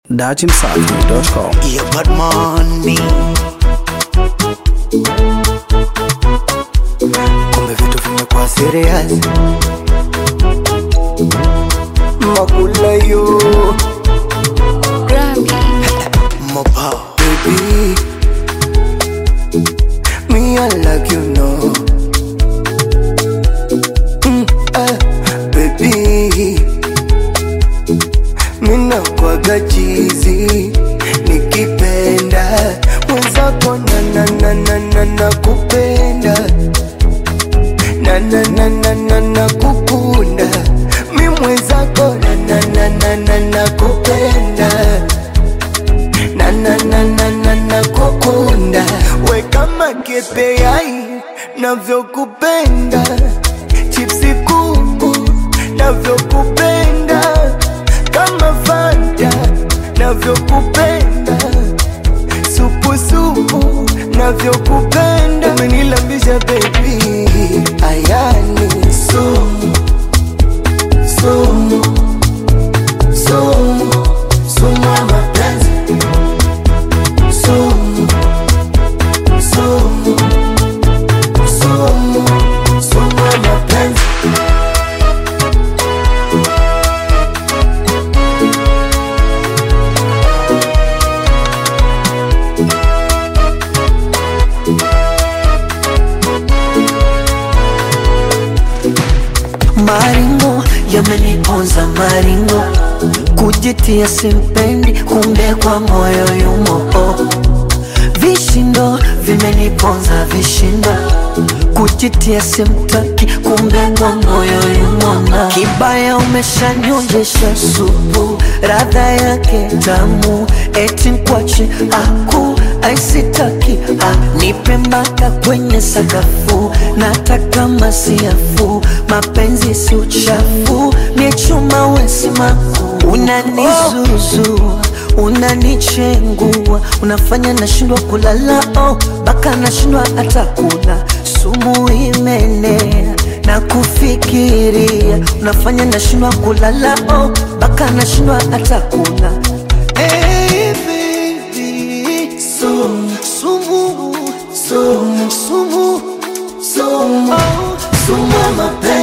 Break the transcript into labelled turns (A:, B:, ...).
A: dachimsafi.com.
B: Yeah, bad money. Kumbe vitu vimekuwa serious. Makula yo Mopa baby Me I like you know mm, eh, Baby Mina kwaga chizi Nikipenda Mwenzako na na na na na na kupenda Na na na na na na kukunda Mi mwenzako na na na na na na kupenda na na na na na na kukunda we kama kepeai navyokupenda chipsi kuku navyokupenda kama fanta navyokupenda supusupu navyokupenda umenilambisha bebi ayani sumu sumu sumu sumu ya mapenzi sumu sumu sumu sumu ya mapenzi
C: Maringo yameniponza maringo, kujitia simpendi, kumbe kwa moyo yumo. Oh. Vishindo vimeniponza vishindo, kujitia simtaki, kumbe kwa moyo yumo. Na kibaya umeshanyonjesha supu, radha yake tamu, eti nkwache aku aisitaki ah, nipe mpaka kwenye sakafu, nataka masiafu, mapenzi si uchafu, ni chuma wesimaku, unanizuzua unanichengua, unafanya nashindwa kulala, oh, baka nashindwa hata kula, sumu imenea na kufikiria, unafanya nashindwa kulala, oh, baka nashindwa hata kula hey, baby, sumu, sumu, sumu, sumu, sumu, oh, sumu ya mapenzi